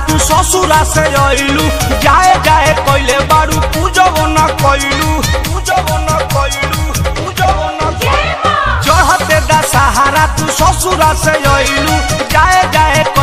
तू ससुरा से अइलू जाए जाए कइले बारू पूजबो न कइलू पूजबो न कइलू पूजबो न चढ़ते दा सहारा तू ससुरा से अइलू जाए जाए